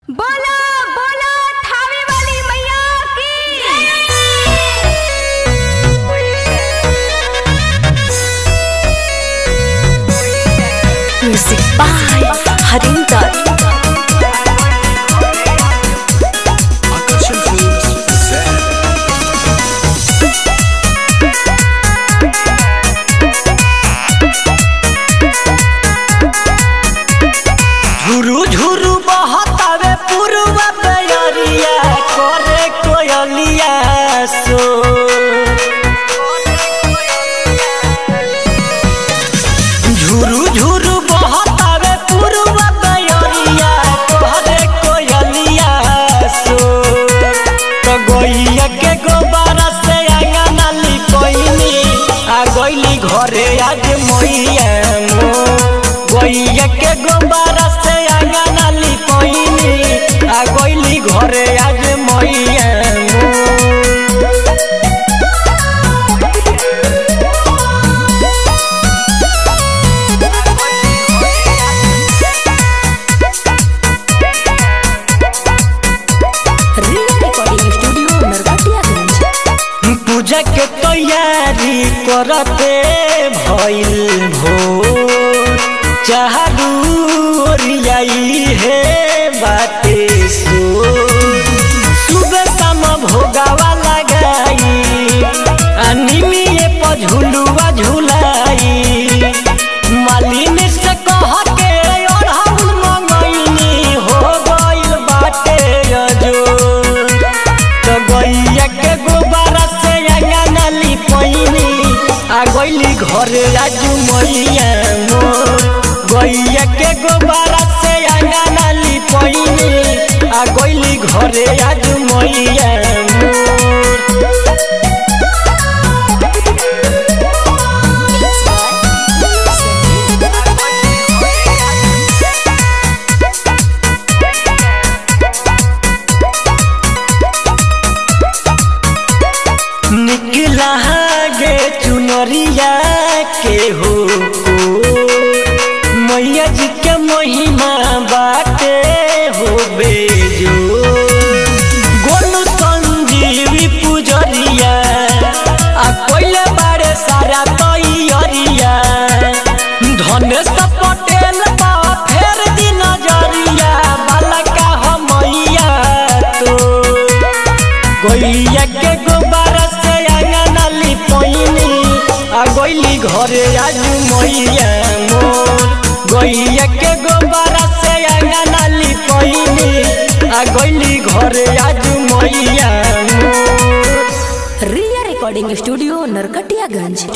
बोला बोला थावे वाली मैया की Music by Harinder. Akashan Films present झुरु झुरु बहतावे पुरवा बेअरिया करे कोयलिया सो झुरु झुरु बहतावे पुरवा बेअरिया करे कोयलिया सो तो गइया के गोबारा से आंगना लिपइनी आ गइली घरे आज मैया मो गइया के गोबारा से आंगना लिपइनी आ गइली घरे आज मैया मो Real Recording Studio, Narkatiyaganj. पूजा के तैयारी करते भइल भो चाहरू ओरियाई हे बाते सो सुबह शाम भोगावा लगाई अनिमिए पर झुलुआ झुलाई मालिन से कह के अढ़ाउल मंगैनी हो गइल बाटे अजोर तो गैया के गोबारा से अंगना लिपैनी आ गइली घरे आज मैया मोर गैया के गोबारा से अंगना लिपैनी आ गइली घरे आज मैया मोर निकला गे चुनरिया के हो मैया जी के महिमा बाटे हो बेजो गोलू संजीवी पुजरिया आ कोइले बारे सारा तैयारिया धनेश पटेल बा फेर दी नजरिया बालका हम मैया तो गैया के गोबारा से अंगना लिपैनी आ गइली घरे आज मैया मोर गैया के गोबारा से अंगना लिपैनी आ गइली घरे आज मैया मोर Real Recording Studio, Narkatiyaganj.